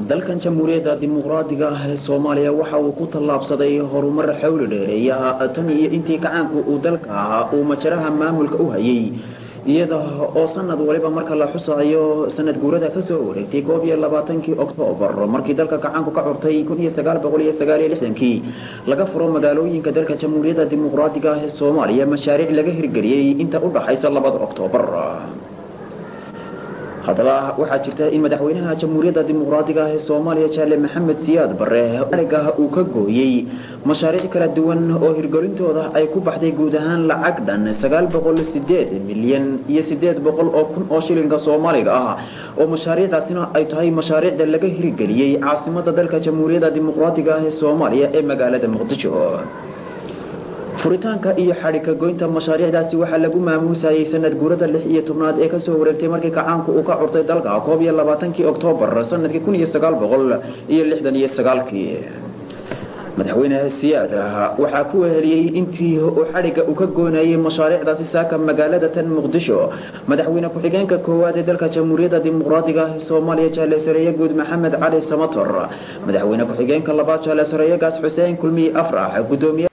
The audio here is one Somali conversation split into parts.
dalkan jamhuuriyadda dimuqraadiga ah ee soomaaliya waxa uu ku tallaabsaday horumar xawli dheereeya tan iyo intii gacaanku uu dalka ahaa uu majaraha maamulka u hayay iyada oo sanad waliba marka la xusaayo sanad guurada kasoo wareegtay koob iyo labaatankii oktoobar markii dalka gacaanku ka curtay kun iyo sagaal boqol iyo sagaal iyo lixdankii laga furo magaalooyinka dalka jamhuuriyadda dimuqraadiga ah ee soomaaliya mashaariic laga hirgeliyey inta u dhaxaysa labada oktoobar haddaba waxaa jirta in madaxweynaha jamhuuriyadda dimuqraadiga ah ee soomaaliya jaale maxamed siyaad bare ariga uu ka gooyey mashaariic kala duwan oo hirgelintooda ay ku baxday guud ahaan lacag dhan sagaal boqol sideed milyan iyo sideed boqol oo kun oo shilinka soomaaliga ah oo mashaariicdaasina ay tahay mashaariicda laga hirgeliyey caasimada dalka jamhuuriyadda dimuqraadiga ah ee soomaaliya ee magaalada muqdisho furitaanka iyo xadhigka goynta mashaariicdaasi waxaa lagu maamuusayay sanad guurada lix iyo tobnaad ee kasoo wareegtay markii gacaanku uu ka curtay dalka koob iyo labaatankii oktoobar sanadkii kun iyo sagaal boqol iyo lixdan iyo sagaalkii madaxweyne siyaad waxaa ku weheliyey intii uu xadhigga uu ka goonayay mashaariicdaasi saaka magaalada tan muqdisho madaxweyne ku-xigeenka koowaad ee dalka jamhuuriyadda dimuqraadiga ah ee soomaaliya jaale sareeye guud maxamed cali samator madaxweyne ku-xigeenka labaad jaale sareeyegaas xuseen kulmiye afrax gudoomiye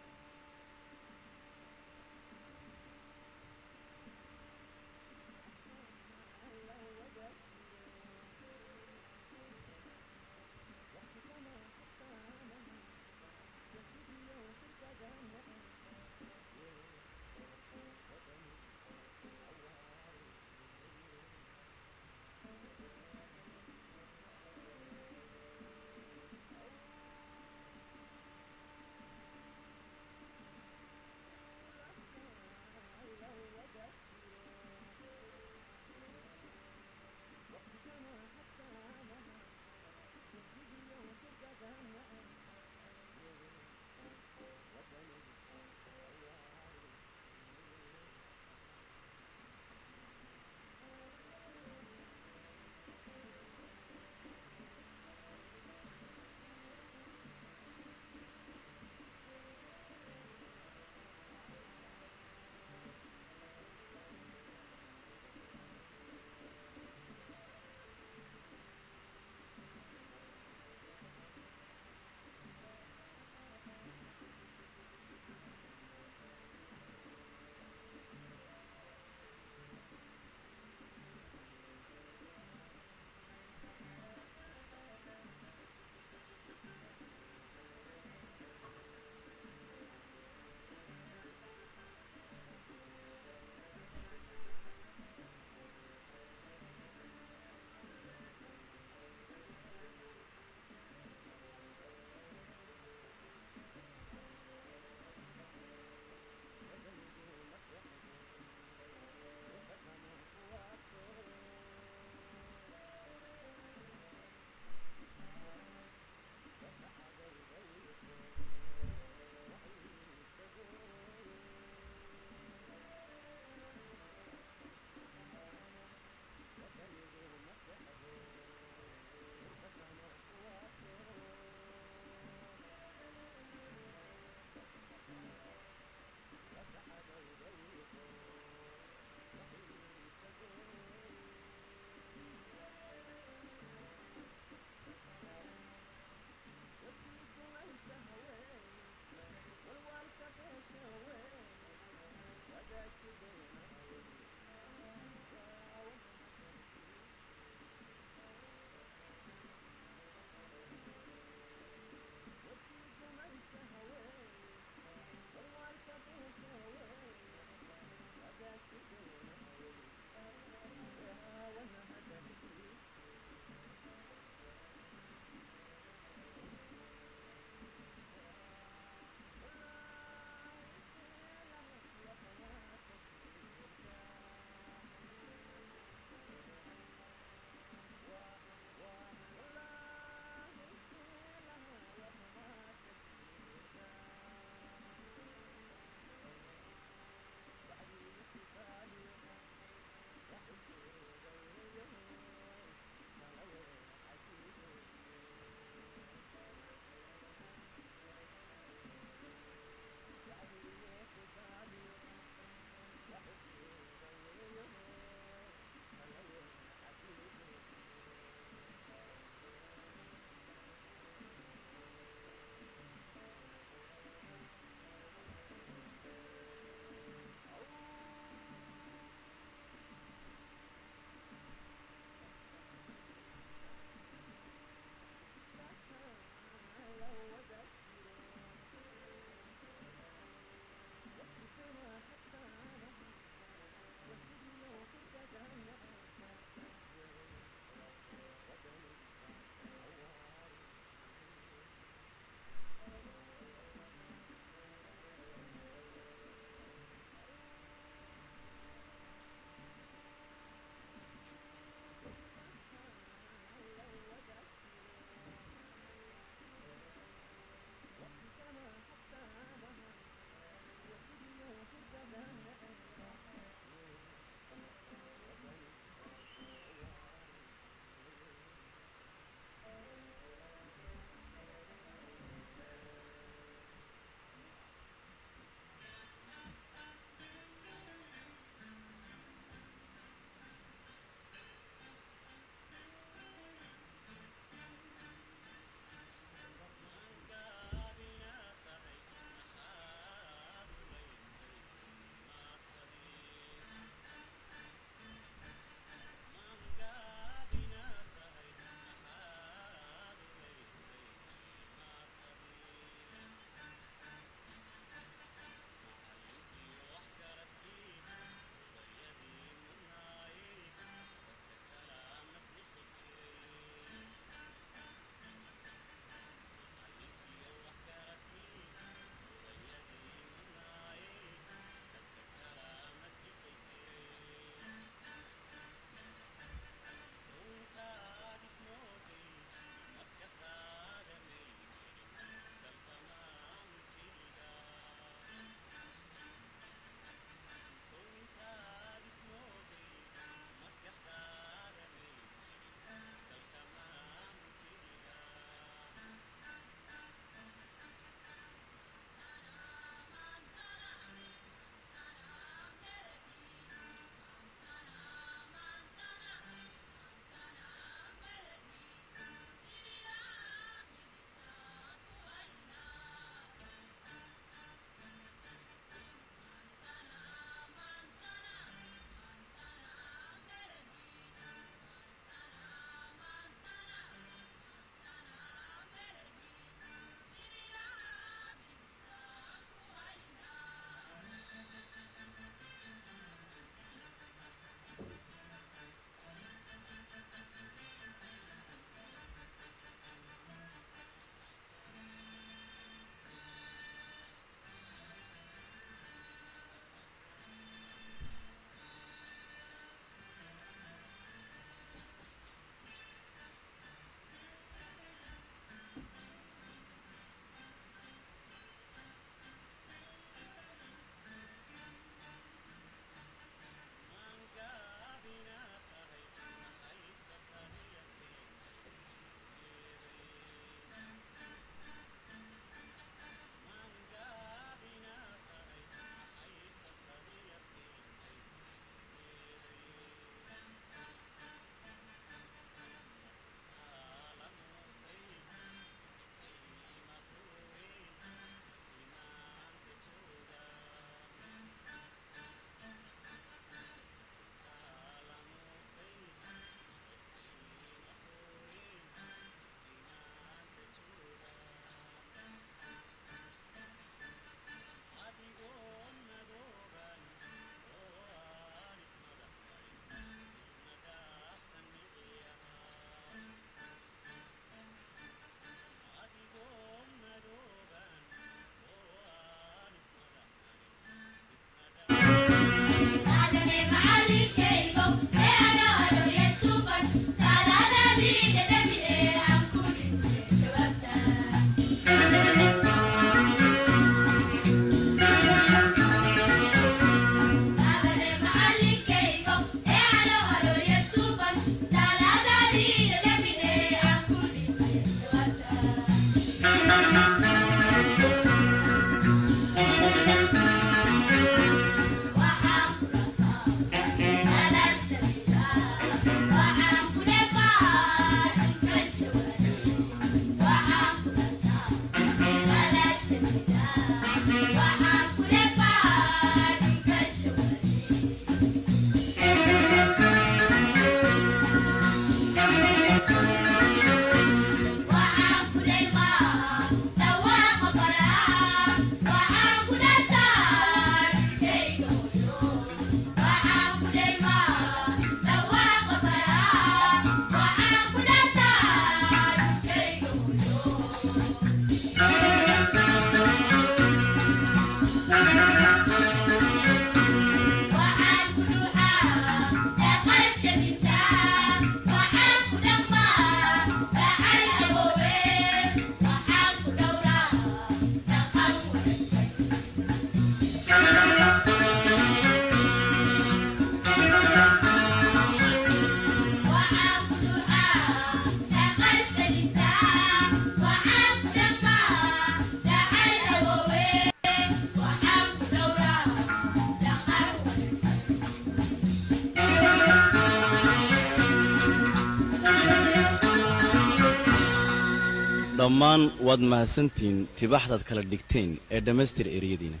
dhammaan waad mahadsantihiin tibaxdaad kala dhigteen ee dhammaystir ereyadiina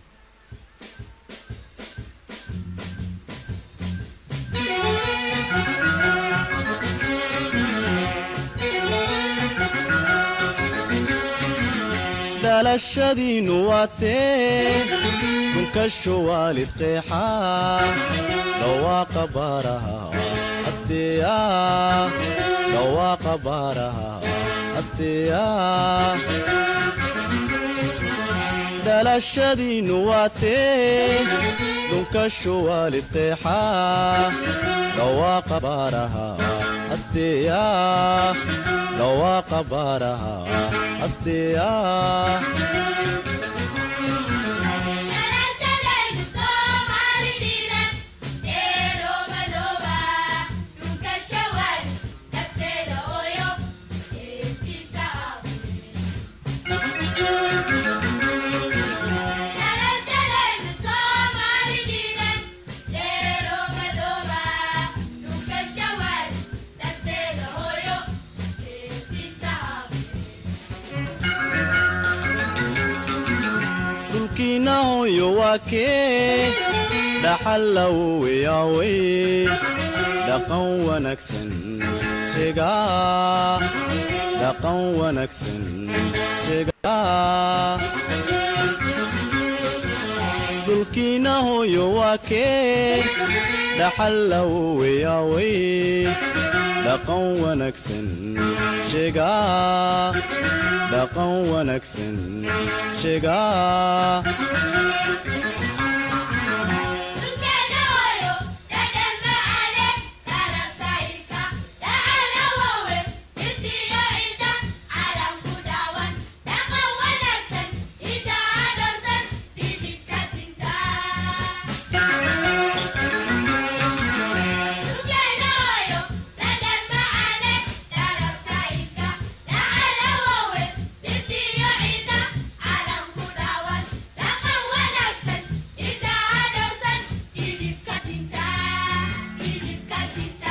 dhalashadiinnu waatee dhunkasho waalid qeexa dhawaaqa baaraha asteeya dhawaaqa baaraha asteeya dhalashadiinnu waatee dhunkasho waalid qeexa dhawaaqa baaraha asteeya dhawaaqa baaraha asteeya Dhalashadaynu Soomaali dhiiran ee roobadooba dhulka shawal dhabteeda ooyo eebtiisa Dhalashadaynu Soomaali dhiiran ee roobadooba dhulka shawal dhabteeda ooyo eebtiisa dhulkiinna hooyo waa kee dhaxal lawowayaawey dhaqan wanaagsan sheegaa dhaqan wanaagsan sheegaa dhulkiinna hooyo waa kee dhaxal lawowayaawey dhaqan wanaagsan sheegaa dhaqan wanaagsan sheegaa Dhulkeena hooyo dhadhan macaane tarabtaylka dhacala waawe dhirtiyo ciida calanku dhaawan dhaqan wanaagsan idaa dhowrsan dhidibka dinta Dhulkeena hooyo dhadhan macaane tarabtaylka dhacala waawe dhirtiyo ciida calanku dhaawan dhaqan wanaagsan idaa dhowrsan dhidibka dinta dhidibka dinta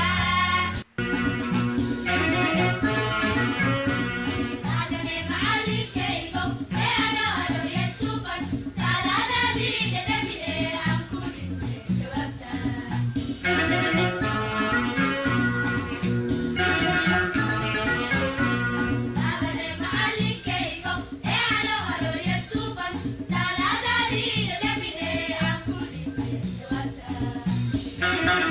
Taagane macallinkaygo ee ana aroorya sugan talaadadii dhadhamine aan ku dhintay jawaabta Taagane macallinkaygo ee ana aroorya sugan talaadadii dhadhamine aan ku dhintay jawaabta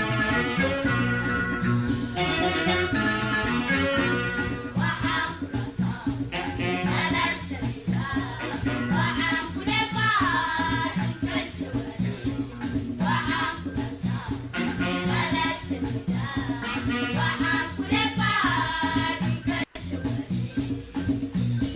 Waxaan kulataa dhalashadayda waxaan ku dheeqaa dhanka shawada waxaan kulataa dhalashadayda waxaan ku dheeqaa dhanka shawada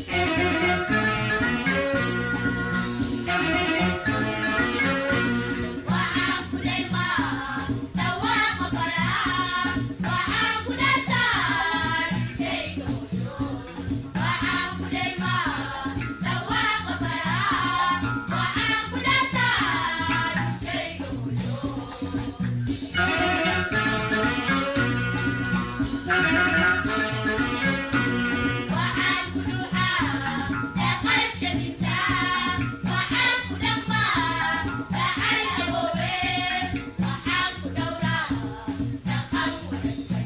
waxaan ku dheeqaa dhawaaqa baraa waxaan ku dhataa dhulkayga hooyo waxaan ku dheeqaa dhawaaqa baraa waxaan ku dhataa dhulkayga hooyo waxaan ku dhuuxaa dhaqashadiisa waxaan ku dhaqmaa dhacal awoowe waxaan ku dhowraa dhaqan wanaagsan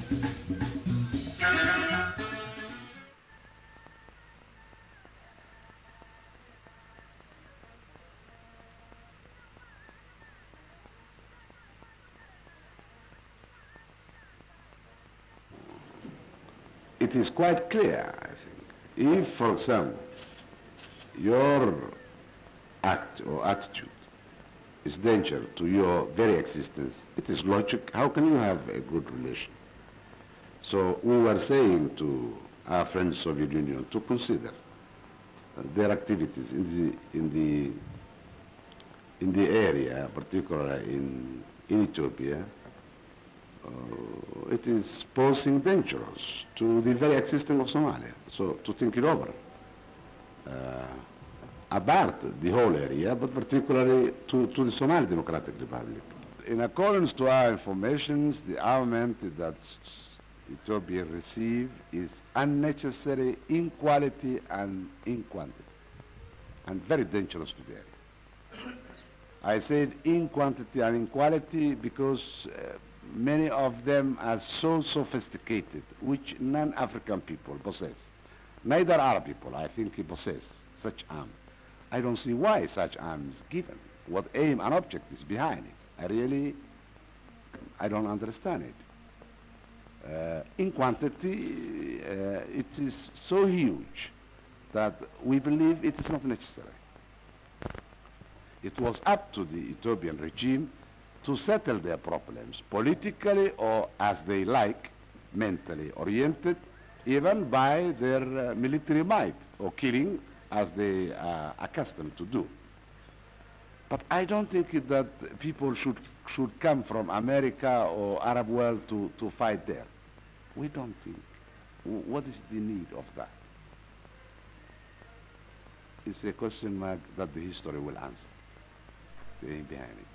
it is quite clear, I think. If, for example, your act or attitude is danger to your very existence, it is logic. How can you have a good relation? So we were saying to our friends Soviet Union to consider uh, their activities in the in the in the area, particularly in in Ethiopia, uh, it is posing dangers to the very existence of Somalia. So to think it over. Uh, about the whole area, but particularly to, to the Somali Democratic Republic. In accordance to our information, the armament that Ethiopians receive is unnecessary in quality and in quantity, and very dangerous to the area. I said in quantity and in quality because uh, many of them are so sophisticated, which non-African people possess. Neither Arab people, I think, possess such arm. I don't see why such arm is given. What aim and object is behind it. I really, I don't understand it. Uh, in quantity, uh, it is so huge that we believe it is not necessary. It was up to the Ethiopian regime to settle their problems politically or as they like, mentally oriented, even by their uh, military might or killing as they are accustomed to do. But I don't think it that people should, should come from America or Arab world to, to fight there. We don't think. W- What is the need of that? It's a question mark that the history will answer. The aim behind it.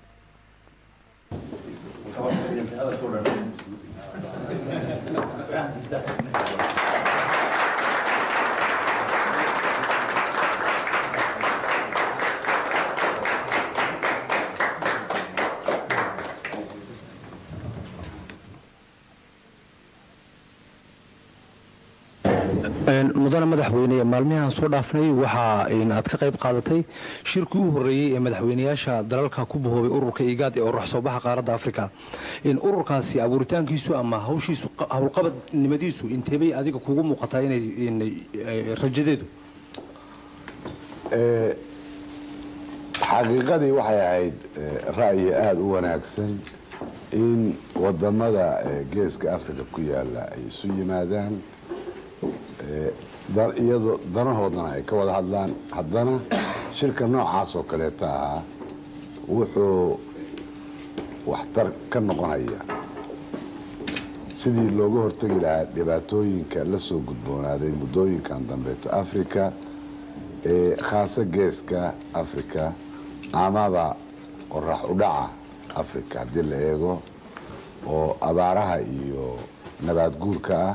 mudane madaxweyne maalmihan soo dhaafnay waxaa aad ka qayb qaadatay shirkii u horeeyey ee madaxweyneyaasha dalalka ku bahoobay ururka igaad ee orax soo baxa qaaradda afrika ururkaasi abuuritaankiisu ama hawshiisu howlqabadnimadiisu inteebay adiga kugu muuqataa inay rajadeedu xaqiiqadii waxay ahayd eh, ra'yi aada u wanaagsan in wadamada eh, geeska africa ku yaala ay isu yimaadaan eh, da- iyadoo danahoodana ay ka wada hadlaan haddana shirka noocaas oo kaleeta ahaa wuxuu waxtar ka noqonaya sidii looga hortegi lahaa dhibaatooyinka la soo gudboonaaday muddooyinkan dambeeto africa ee khaasa geeska africa amaba qorax u dhaca africa haddii la eego oo abaaraha iyo nabaad guurka ah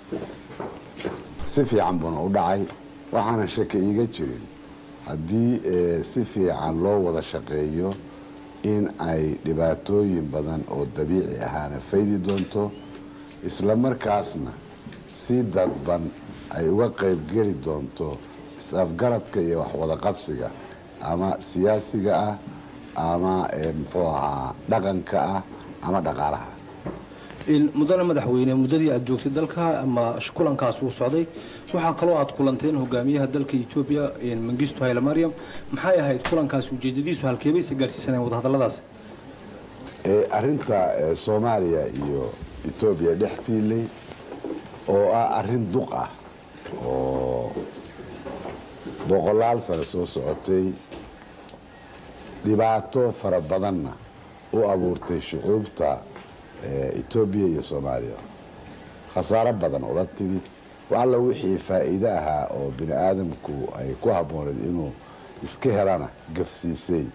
si fiican buuna u dhacay waxaana shaki iiga jirin haddii eh, si fiican loo wada shaqeeyo in ay dhibaatooyin badan oo dabiici ahaana faydi doonto isla markaasna si dadban ay uga qayb geli doonto is-afgaradka iyo waxwada qabsiga ama siyaasiga ah ama eh, muxuu ahaa dhaqanka ah ama dhaqaalaha mudane madaxweyne muddadii aad joogtay dalka ama kulankaas uu socday waxaa kaloo aad kulanteen hogaamiyaha dalka etoobiya mangistu hayle maryam maxay ahayd kulankaas ujeedadiisu halkeebayse gaadhsiisaneen wadahadalladaas Eh, arrinta eh, soomaaliya iyo etoobiya dhex tiilay oo ah arrin duq ah oo boqolaal sano soo socotay dhibaato fara badanna u abuurtay shucuubta eh, etoobiya iyo soomaaliya khasaaro badan ula timid wax alla wixii faa'iide ahaa oo bini aadamku ay ku habbooneed inuu iska helana gafsiisay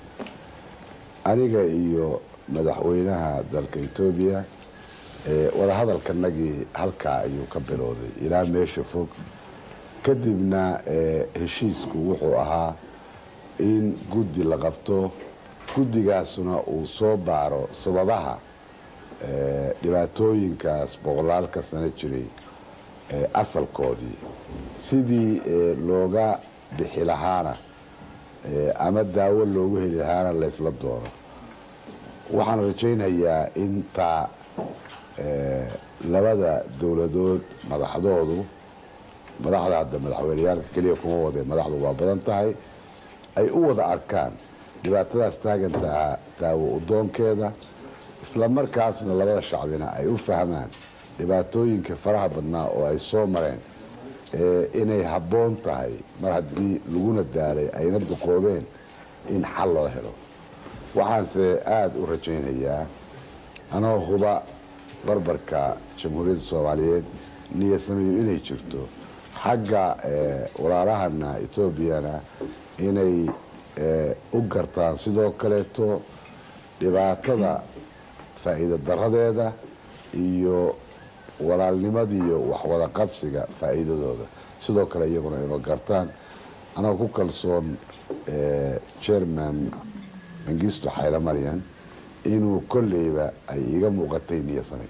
aniga iyo madaxweynaha dalka etoobiya eh, wadahadalkanagii halkaa ayuu ka bilowday ilaa meesha fog kadibna eh, heshiisku wuxuu ahaa in guddi la qabto guddigaasuna uu soo baaro sababaha eh, dhibaatooyinkaas boqolaalka sano jiray eh, asalkoodii sidii eh, looga bixi lahaana eh, ama daawo loogu heli lahaana laysla doono waxaan rajaynayaa intaa eh, labada dowladood madaxdoodu madaxda hadda madaxweyneyaalka keliya kuma wadeen madaxdu waa badan tahay ay u wada arkaan dhibaatadaas taaganta ah daawo udoonkeeda isla markaasna labada shacbina ay u fahmaan dhibaatooyinka faraha badnaa oo ay soo mareen ee inay habboon tahay mar haddii laguna daalay ayna duqoobeen in xal loo helo waxaanse aada u rajaynayaa anoo huba barbarka jamhuuriyadda soomaaliyeed niyasamiyo inay jirto xagga eh, walaalahana etoobiyana inay eh, u gartaan sidoo kaleeto dhibaatada faa'iido daradeeda iyo walaalnimadii iyo waxwada qabsiga faa'iidadooda sidoo kale iyaguna inuu gartaan anagoo ku kalsoon eh, chairman mangisto xayla maryan inuu kolleyba ay iga muuqatay niyasami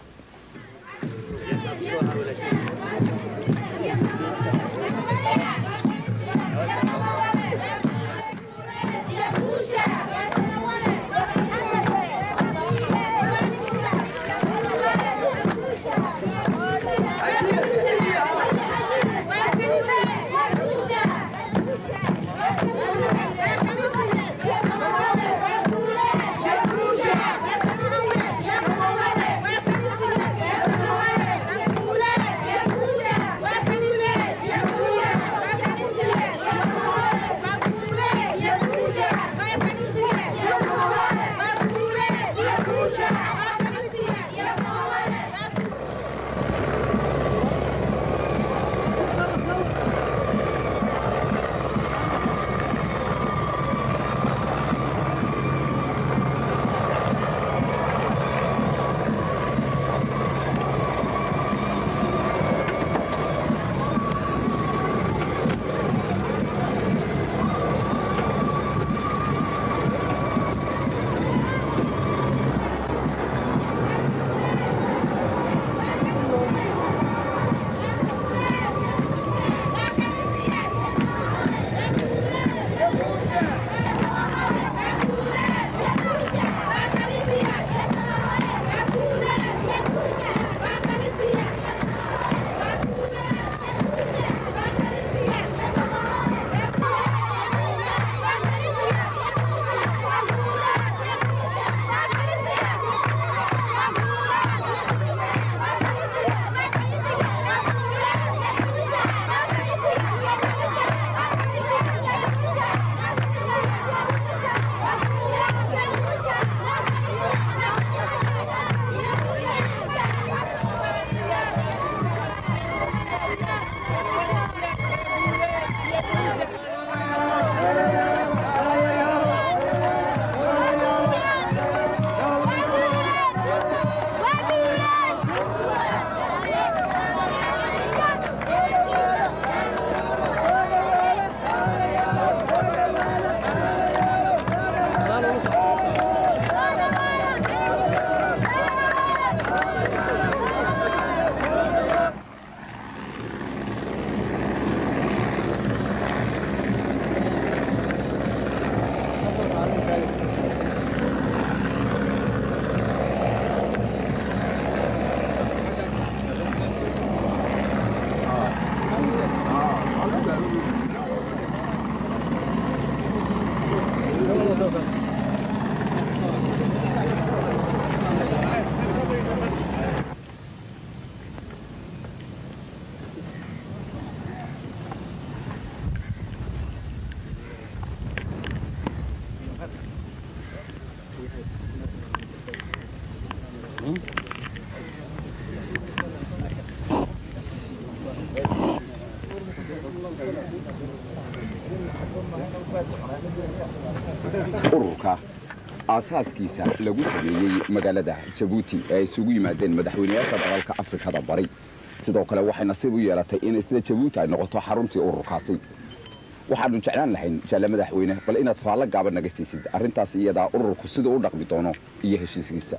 ururka aasaaskiisa lagu sameeyey magaalada jabuuti ee ay isugu yimaadeen madaxweynayaasha dalalka afrikada bari sidoo kale waxay nasiib u yeelatay in isla jabuuti ay noqoto xaruntii ururkaasi waxaanu jeclaan lahayn jaale madaxweyne bal inaad faallo gaaban naga siisid arrintaas iyadaa ururku siduu u dhaqmi doono iyo heshiiskiisa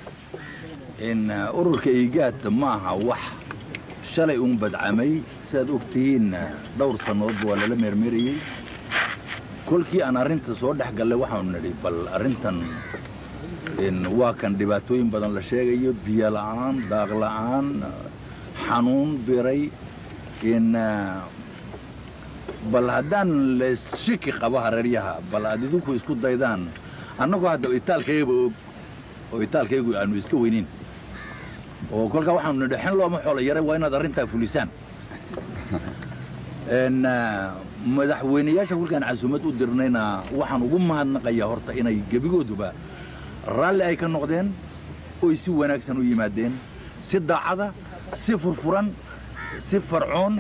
in uh, ururka iigaad maaha wax shalay uun badcamay siaad og tihiin uh, dhowr sannadoodba waa lala meermeerayey kolkii aan arrinta soo dhex gallay waxaanu nidhi bal arrintan in waa kan dhibaatooyin badan la sheegayo biyo la'aan daaq la'aan xanuun biray in uh, bal haddaan leeshiki qabo hareeryaha bal aad idinku isku daydaan annagoo hadda itaalkaygaba og oo itaalkaygu aanu iska weynin oo kolkaa waxaanu nidhi xen looma xoolo yaray waa inaad arrintaa fulisaan n madaxweynayaasha kolkaan casuumad u dirnayna waxaan ugu mahadnaqayaa horta inay gebigooduba raalli ay ka noqdeen oy si wanaagsan u yimaadeen si daacada si furfuran si farcoon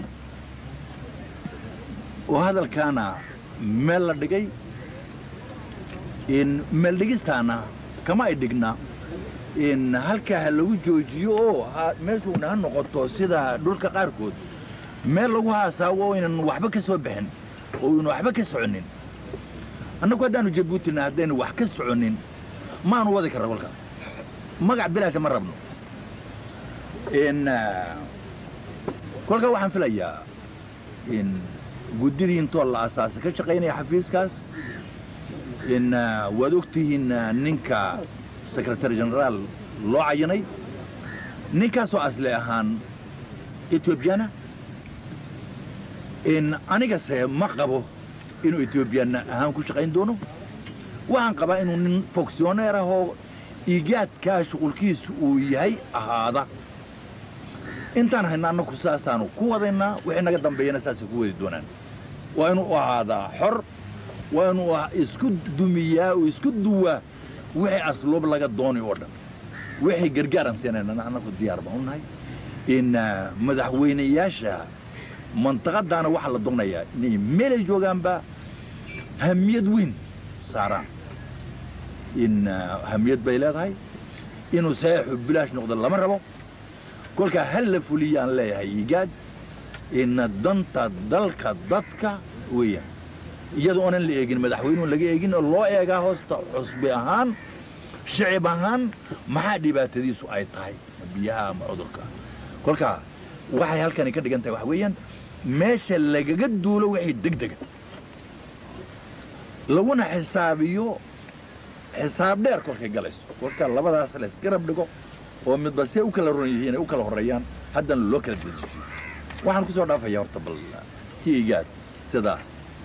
oo hadalkaana meel la dhigay in meel dhigistaana kama ay dhigna in halkaa ha lagu joojiyo oo ha- meeshuuna ha noqoto sida dhulka qaarkood meel lagu haasaawo oo aynan waxba ka soo bixin oo aynu waxba ka soconin annagu haddaanu jabuutina haddaynu wax ka soconin maanu wadi karna kolka magac bilaasha ma rabno in ah, kolka waxaan filayaa in guddidii intoo la asaasay ka shaqaynaya xafiiskaas in ah, waad ogtihiin ah, ninka secretary generaal loo cayanay ninkaasoo asli ahaan etoobiyana in anigase ma qabo inuu etoobiyana ahaan ku shaqayn doono waxaan qabaa inuu nin fonctioneer ah oo iigaadkaa shuqulkiisu uu yahay ahaada intaan hayna annagu saasaanu ku wadaynaa wixii naga dambeeyana saasay ku wadi doonaan waa inuu ahaadaa xor waa inuu ah- isku dumiyaa oo isku duwaa wixii asluub laga doonay oo dhan wixii gargaaran siinayna annagu diyaar baan u nahay in ah, madaxweynayaasha mantaqadaana waxaa la doonayaa inay meelay joogaanba hamiyad weyn saaraan in ah, hamiyad bay leedahay inuu saxiixu bilaash noqdo lama rabo kolkaa hal la fuliyaan leeyahay igaad ina danta dalka dadka weeyaan iyada oonan la eegin madaxweynuhu laga eegin oo loo eegaa hoosta cusbi ahaan shicib ahaan maxaa dhibaatadiisu ay tahay ma biyaha ama cudurka kolkaa waxay halkani ka dhigan tahay waxa weeyaan meesha lagaga duulo wixii degdega laguna xisaabiyo xisaab dheer kolkay galayso kolka labadaas la isgarab dhigo oo midba see u kala ron yihiin ay u kala horreeyaan haddana loo kala dejiyo waxaan ku soo dhaafaya horta bal tiigaad sidaa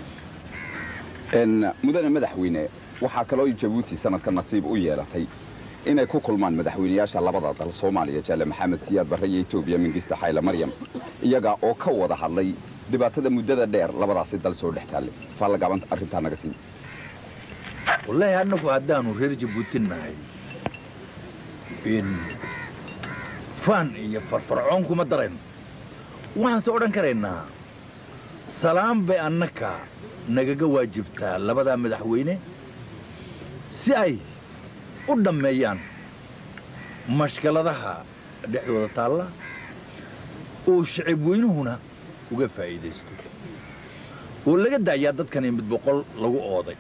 n mudane madaxweyne waxaa kaloo jabuuti sanadka nasiib u yeelatay inay ku kulmaan madaxweynayaasha labada dal soomaaliya jaale maxamed siyaad barre iyo etoobiya mingista xayle maryam iyaga oo ka wada hadlay dhibaatada muddada dheer labadaasi dal soo dhex taallay faallagaaban arrintaa naga siin wallaahi annagu haddaanu reer jabuuti nahay in faan iyo farfarcoon kuma darayno waxaanse odhan karaynaa salaam bay annaka nagaga waajibtaa labadaa madaxweyne si ay u dhammeeyaan mashkaladaha dhexdooda taalla oo shicib weynuhuna uga faa'iidaysto oo laga daayaa dadkani mid boqol lagu ooday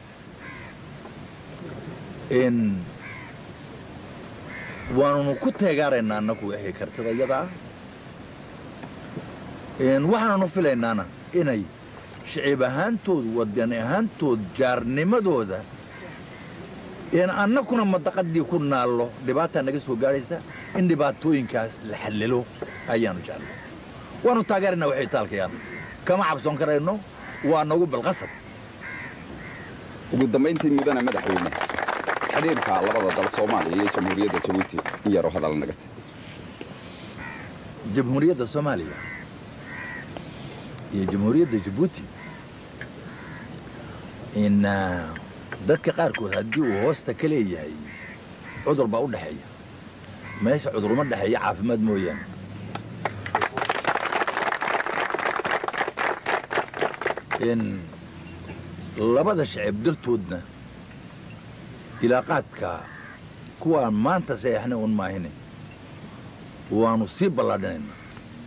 in waanunu ku teegaaraynaa annagu wixii kartida iyada ah in waxaananu filaynaana inay shicib ahaantood wadani ahaantood jaarnimadooda in annakuna madaqadii ku naallo dhibaataa naga soo gaadhaysa in dhibaatooyinkaas la xallilo ayaanu jeclay waanu taageeraynaa waxay taalkayaan kama cabsoon karayno waa nagu balqasab ugu dambayntii mudane madaxweyne xidhiirka labada dal soomaaliya iyo jamhuuriyadda jabuuti in yaroo hadal naga siin jamhuuriyadda soomaaliya iyo jamhuuriyadda jabuuti in ah, dadka qaarkood haddii uu hoosta ka leeyahay cudur baa u dhexeeya meesha cuduruma dhexeeya caafimaad mooyaane in labada shacib dartoodna ilaaqaadka kuwaan maanta sayaxna un maahine waanu sii ballaadhinaynaa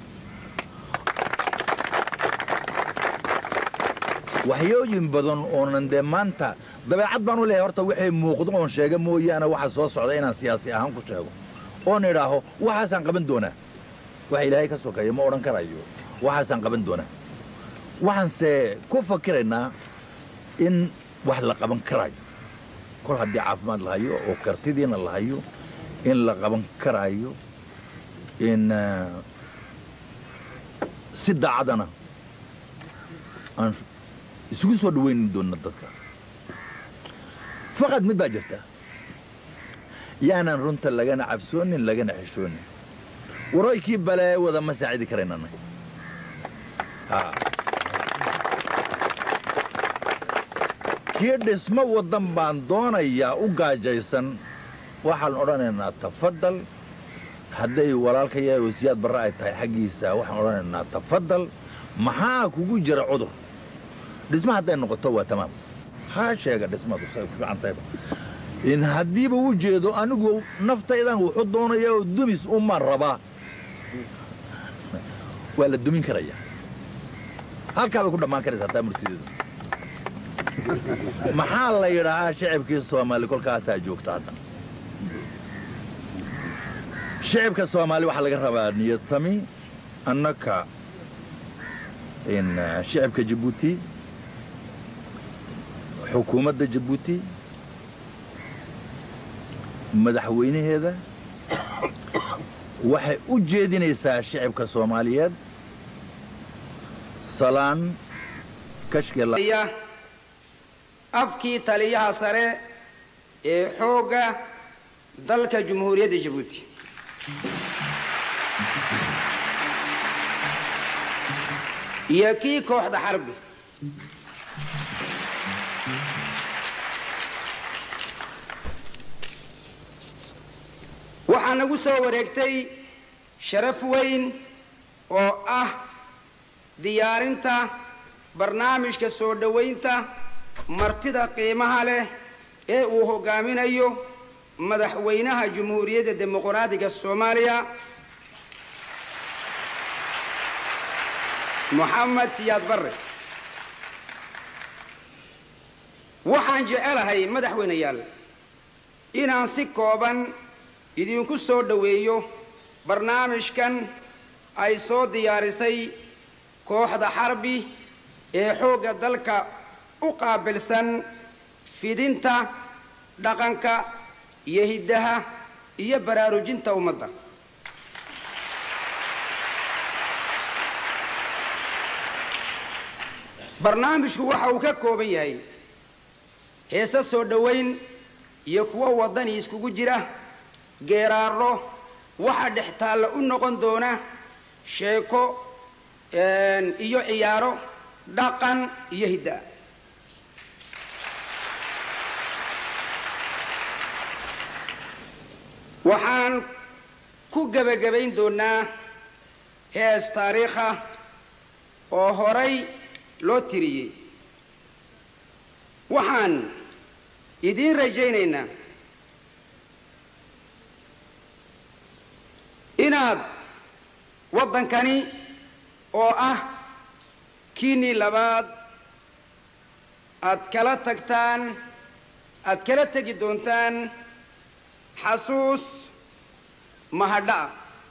waxyooyin badan oonan dee maanta dabeecad baan u leeyahay horta wixii muuqdo oon sheega mooyaane waxa soo socda inaan siyaasi ahaan ku sheego oon idhaaho waxaasaan qaban doonaa waxa ilaahay ka sokeeya ma odhan karayo waxaasaan qaban doonaa waxaanse ku fakiraynaa in wax la qaban karayo kol haddii caafimaad la hayo oo kartidiina la hayo in la qaban karayo in ah, si daacadana aan isugu soo dhawayni doonna dadka faqad mid baa jirta yaanan runta lagana cabsoonin lagana xishoonin waroykii balee wada ma saacidi karaynana kii dhismo waddan baan doonayaa u gaajaysan waxaan odhanaynaa tafadal hadday walaalka yahay oo siyaad barre ay tahay xaggiisa waxaan odhanaynaa tafadal maxaa kugu jira cudur dhisma hadday noqoto waa tamaam ha sheega dhismadu say ku fiican tahayba in haddiiba u jeedo anigu naftaydan wuxuu doonaya oo dumis uma rabaa waa la dumin karaya halkaa bay ku dhammaan karaysaa taa murtideedu maxaa la yidhaahaa shicibkii soomaali kolkaasaa joogta hadda shicibka soomaali waxaa laga rabaa niyad sami annaka in shicibka jabuuti xukuumadda jabuuti madaxweynaheeda waxay u jeedinaysaa shicibka soomaaliyeed salaan kashkela afkii taliyaha sare ee xoogga dalka jumhuuriyadda jabuuti iyo kii kooxda xarbi waxaa nagu soo wareegtay sharaf weyn oo ah diyaarinta barnaamijka soo dhowaynta martida qiimaha leh ee uu hoggaaminayo madaxweynaha jumhuuriyadda dimuqraadiga soomaaliya moxamed siyaad barre waxaan jecelahay madaxweynayaal inaan si kooban idinku soo dhoweeyo barnaamijkan ay soo diyaarisay kooxda xarbi ee xoogga dalka u qaabilsan fidinta dhaqanka iyo hiddaha iyo baraarujinta ummadda barnaamijku waxa uu ka kooban yahay heese soo dhowayn iyo kuwo waddani iskugu jira geeraarro waxa dhex taalla u noqon doona sheeko iyo ciyaaro dhaqan iyo hidda waxaan ku gebagabayn doonnaa hees taariikha oo horay loo tiriyey waxaan idiin rajaynaynaa inaad waddankani oo ah kiinnii labaad aad kala tagtaan aad kala tegi doontaan xasuus mahadha'a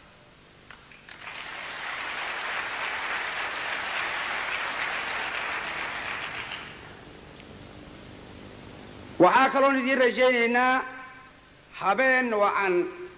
waxaa kaloon idiin rajaynaynaa habeen wacan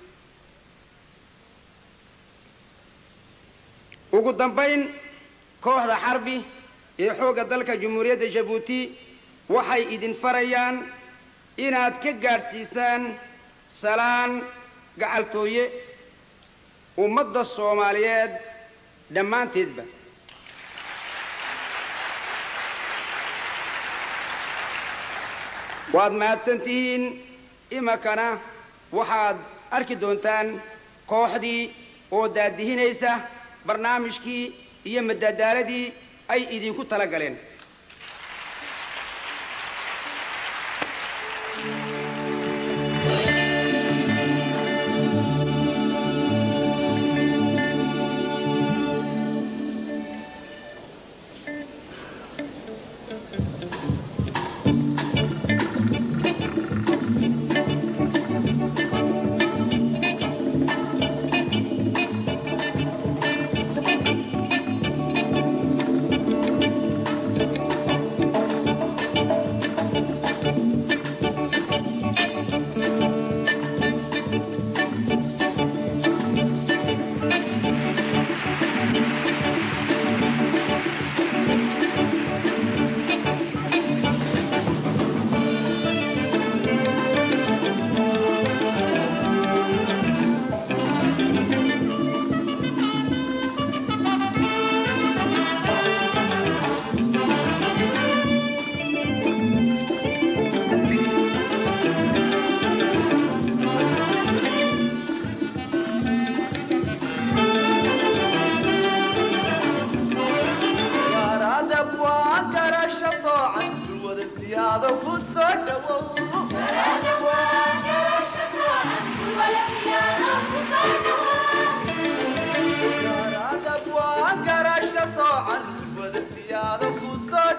ugu dambayn kooxda xarbi ee xoogga dalka jumhuuriyadda jabuuti waxay idin farayaan inaad ka gaadhsiisaan salaan gacaltooye ummadda soomaaliyeed dhammaanteedba waad mahadsan tihiin iminkana waxaad arki doontaan kooxdii oo daadihinaysa barnaamijkii iyo madadaaladii ay idinku tala galeen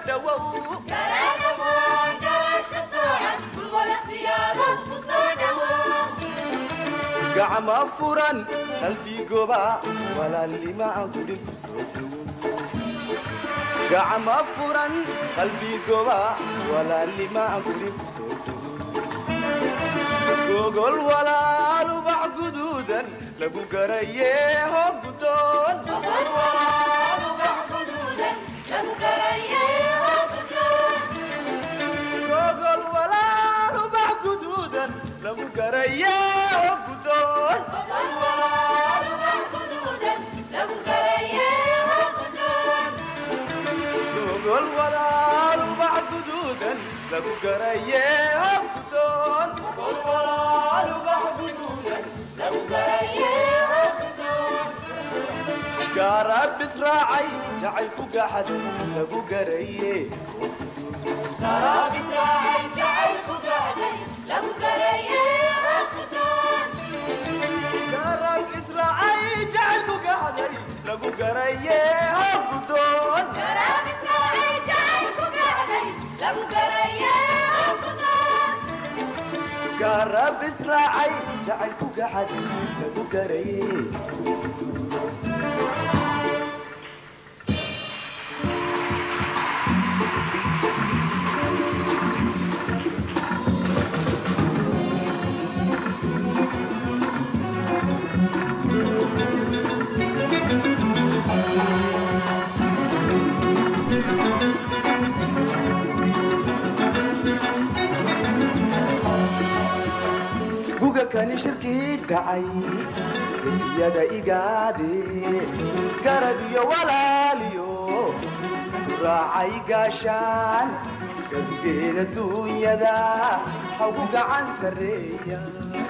dhowow gacma furan qalbigoba walaalnima aan guri ku soo dhowow gacma furan qalbigoba walaalnima aan guri ku soo dhowow gogol walaal ubax guduudan lagu garaye hoo gudoon gogol walaal ubax guduudan lagu garaye hoo gudoon gogol walaal ubax guduudan lagu garaye hoo gudoon gaaraab israacay jacaylku gaxaday lagu garaye gaaraab israacay jacaylku gaxaday lagu garaye hoo gudoon gaaraab israacay jacaylku gaxaday lagu garaye hoo gudoon guga kani shirkii dhacay gesiyada igaade garab iyo walaaliyo isku raacay gaashaan gabigeeda duunyada hagu gacan sarreeya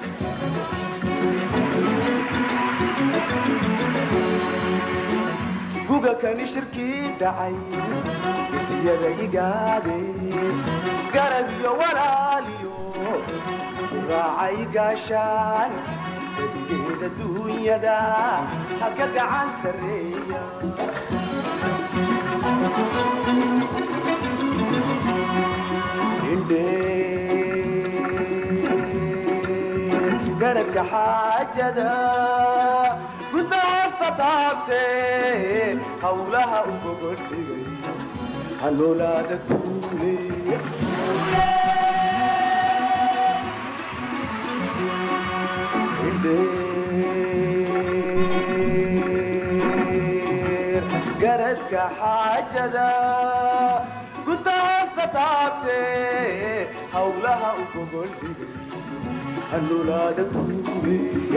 guga kani shirkii dhacay gesiyada igaade garab iyo walaaliyo isku raacay gaashaan gabigeeda duunyada ha ka gacan sarreeya indhee garadka xaajada gunta hoosta taabtee hawlaha u gogodhigay ha noolaada kuule indheer garadka xaajada gunta hoosta taabtee hawlaha u gogoldhigay ha noolaada kuule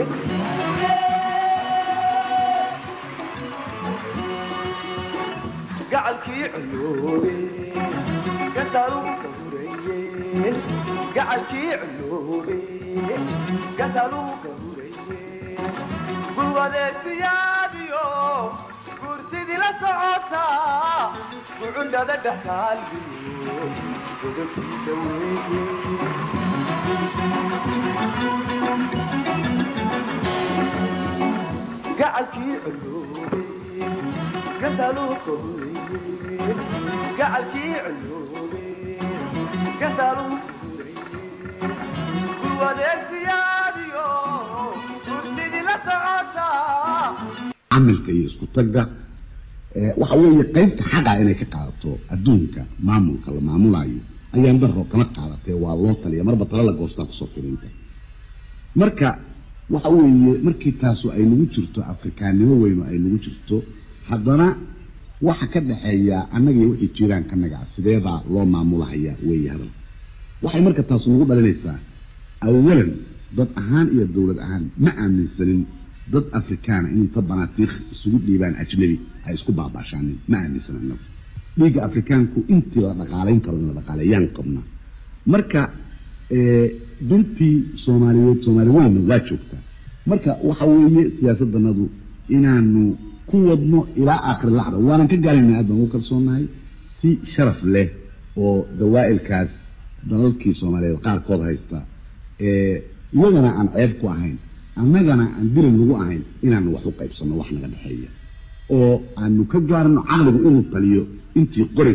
gacalkii culoobe gantaaluu ka hurayeen gacalkii culoobe gantaaluu ka hurayeen gulwadeesiyaadiyo gurtidii la socotaa gucundhada dhex taaliyo godobtii daweeye gacalkii culoobe gantaaluu ka hurayeen gacalkii culoobe gantaaluu ka hurayeen gulwadeesiyaadiyo gurtidii la socotaa camilka iyo isku tagga ee, waxa weeye qaybta xaqa inay ka qaadato adduunka maamulka la maamulayo ayaan darro kama qaadatee waa loo taliya marba tala la goostaa kusoo firinta marka waxa weeye markii taasu ay nagu jirto afrikaannimo weynu ay nagu jirto haddana waxa ka dhaxeeya annaga iyo wixii jiraan ka naga sideebaa loo maamulahayaa weeye hadal waxay marka taasu nagu dhalinaysaa awalan dad ahaan iyo dowlad ahaan ma aaminsanin dad afrikaana in inta banaatiikh isugu dhiibaan ajnabi ay isku baabaashaanin ma aaminsan annagu dhiigga afrikaanku intii la dhaqaalayn karo in la dhaqaaleeyaan qabnaa marka ee, duntii soomaaliyeed soomaali weynna waa joogtaa marka waxa weeye siyaasaddanadu inaanu ku wadno ilaa aakhir lacda waanan ka gaaraynaa aad baan ugu kalsoonahay si sharaf leh oo dawaa'ilkaas dalalkii soomaaliyeed qaarkood haysta ee iyagana aan ceeb ku ahayn annagana aan dilin lagu ahayn inaanu wax u qaybsanno wax naga dhexeeya oo aanu ka gaarno caqligu inuu taliyo intii qorigu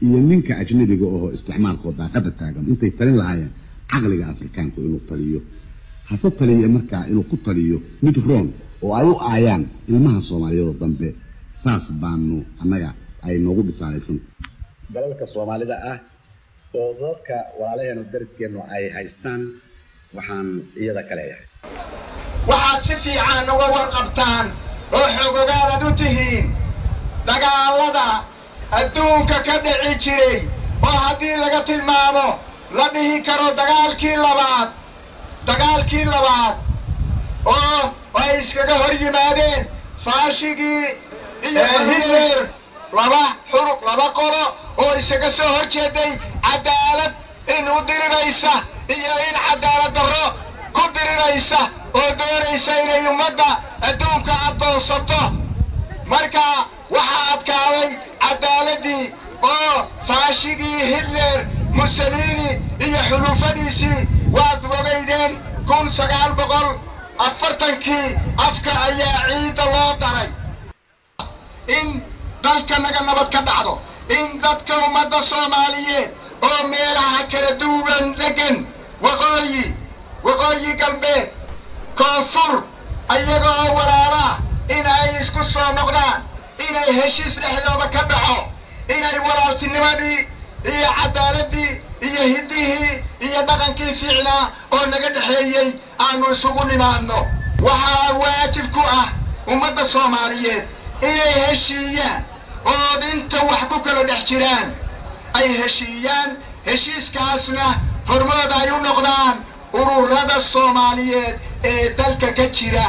iyo ninka ajnabiga oo isticmaalkoo daaqada taagan intay talin lahaayeen caqliga afrikaanku inuu taliyo hase taliya markaa inuu ku taliyo mid roon oo ay u aayaan ilmaha soomaaliyeedoo dambe saas baanu annaga ay noogu dhisaalaysan dalalka soomaalida ah oo dadka walaalaheenu dariskeennu ay haystaan waxaan iyada ka leeyahay waxaad si fiican uga warqabtaan oo xogogaanad u tihiin dagaallada adduunka ka dhici jiray oo haddii laga tilmaamo la dhihi karo dagaalkii labaad dagaalkii labaad oo ay iskaga hor yimaadeen faashigii iyo hitler laba xuruq laba qolo oo isaga soo hor jeeday cadaalad in u diriraysa iyo in cadaalad darro ku diriraysa oo doonaysa inay ummadda adduunka addoonsato marka waxaa adkaaday cadaaladii oo faashigii hitler mussolini iyo xulufadiisii waad ogaydeen kun sagaal boqol afartankii afka ayaa ciidda loo daray in dalka naga nabad ka dhacdo in dadka ummadda soomaaliyeed oo meelaha kala duwan degan waqooyi waqooyi galbeed koonfur ayaga oo walaalaa in ay isku soo noqdaan inay heshiis dhexdooda ka dhaco inay walaaltinimadii iyo cadaaladii iyo hiddihii iyo dhaqankii fiicnaa oo naga dhexeeyey aanu isugu nimaadno waxaa waajib ku ah ummadda soomaaliyeed inay heshiiyaan oo inta wax ku kala dhex jiraan ay heshiiyaan heshiiskaasna hormood ay u noqdaan ururada soomaaliyeed ee dalka ka jira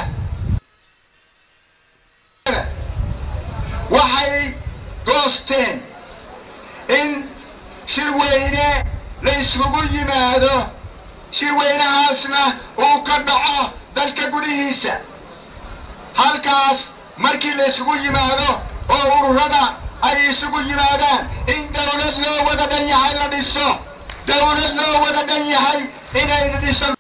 waxay goosteen in shirweyne la isugu yimaado shirweynahaasna uu ka dhaco dalka gudihiisa halkaas markii la isugu yimaado oo ururada ay isugu yimaadaan in dawlad loo wada dhan yahay la dhiso dawlad loo wada dhan yahay inay dhisan